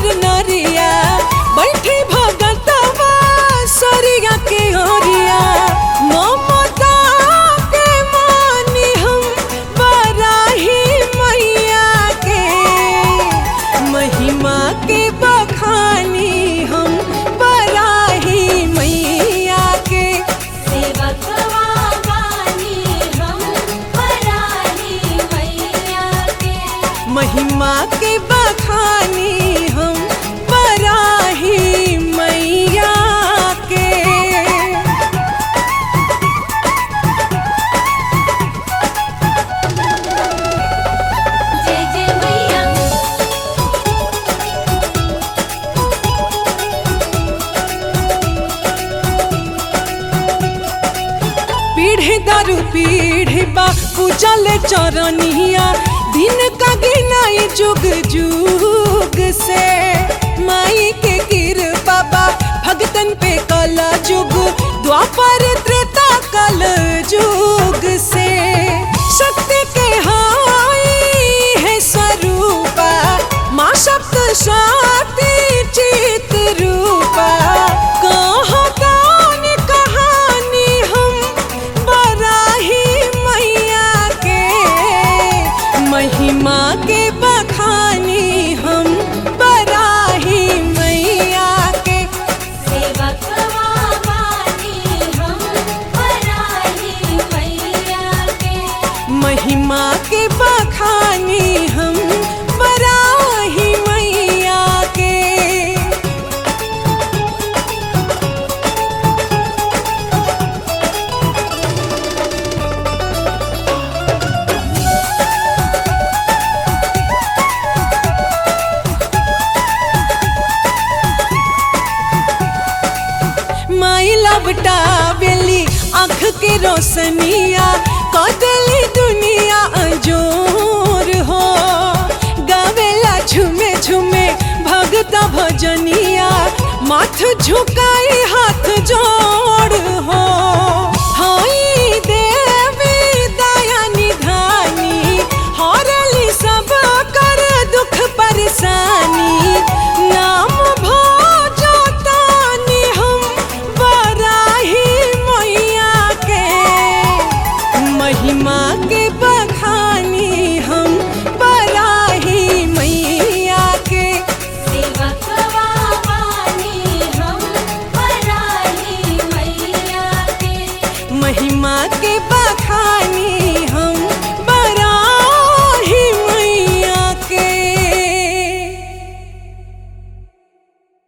नर नरिया बैठे भगतवा सरिया के ओरिया ममता के मानी हम बराही मैया के महिमा के बखानी हम बराही मैया के सेवकवा बानी हम पराही मैया के महिमा के बखानी हम बराही मैया के जय जय मैया पीढ़ी दारू पीढ़ी बा पूजल चरनिया दिन का गिनाई जुग जुग से माई के कृपा बा भगतन पे कल जुग द्वापर त्रेता कल जुग से शक्ति के हाई है स्वरूपा माँ सप्त शक्ति चित रूपा कहाँ कौन कहानी हम बराही मैया के महिमा के बखानी हम बराही मैया के सेवकवा बानी हम पराही मैया के महिमा के बखानी हम बराही मैया के माई लबटा बेली आँख के रोशनिया कदली दुनिया अजोर हो गावेला झुमे झुमे भगत भजनिया माथ झुकाई हाथ जोड़ हो हाई देवी दया निधानी हरली सब कर दुख परेशानी नाम भोजो तानी हम बराही मैया के महिमा के बखानी हम बराही मैया के सेवकवा बानी हम पराही मैया के महिमा के बखानी